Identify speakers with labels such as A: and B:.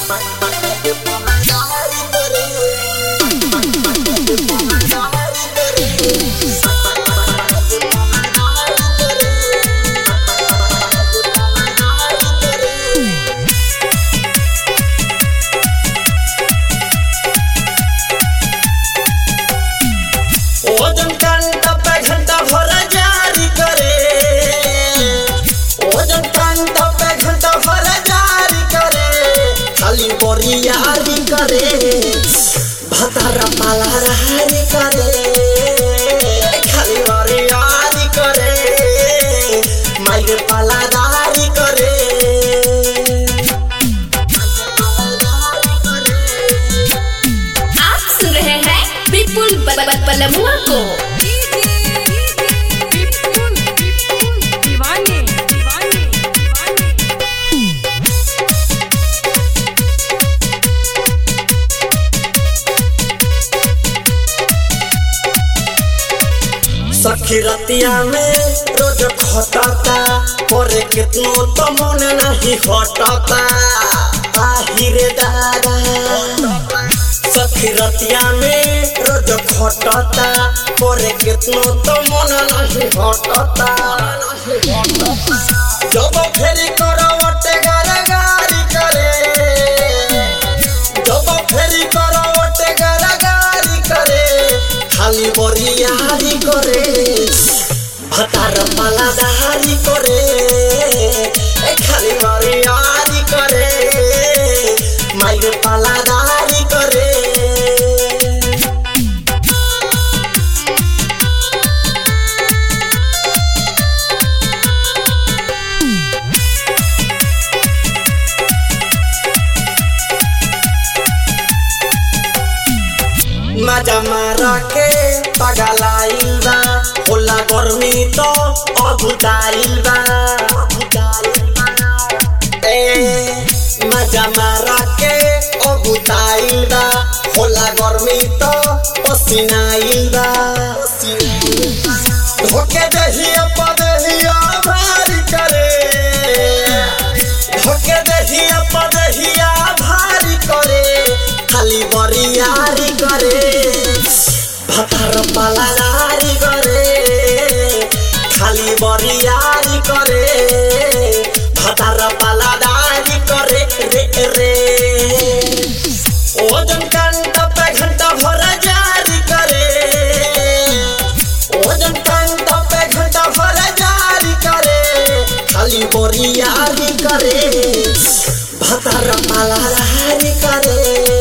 A: ओजन घंटा पे घंटा भर जारी करे ओजन घंटा पे घंटा भर जारी करे खाली बोरियारी करे भतारा पाला रहारी करे खाली बोरियारी करे माइर पाला दारी करे
B: आप सुन रहे हैं विपुल ब- ब- बलमुआ को
C: विपुल विपुल दीवाने दीवाने दीवाने
A: सखी रतिया में रोज खटता करे कितनो तो मन नहीं हटता आहिरे दादा सखी रतिया में रोज खटता करे कितनो तो मन नहीं हटता जब फेरी करवटे गारगारी करे जब फेरी करवटे गारगारी करे खाली बरियारी करे भतार पाला दारी करे ए खाली बरियारी करे माइर पाला दारी करे मजा मारा के पगलाइल बा होला गर्मी तो अभुताइल बा ए मजा मारा के अभुताइल बा होला गर्मी तो पसीनाइल बा धोके दहिया पदहिया भारी करे धोके दहिया पदहिया भारी करे खाली बरियारी करे भतार पालारी करे खाली बरियारी करे भतार पालादारी करे रे रे ओजन घंटा पे घंटा भर जारी करे ओजन घंटा पे घंटा भर जारी करे खाली बोरियारी करे भतार पालारी करे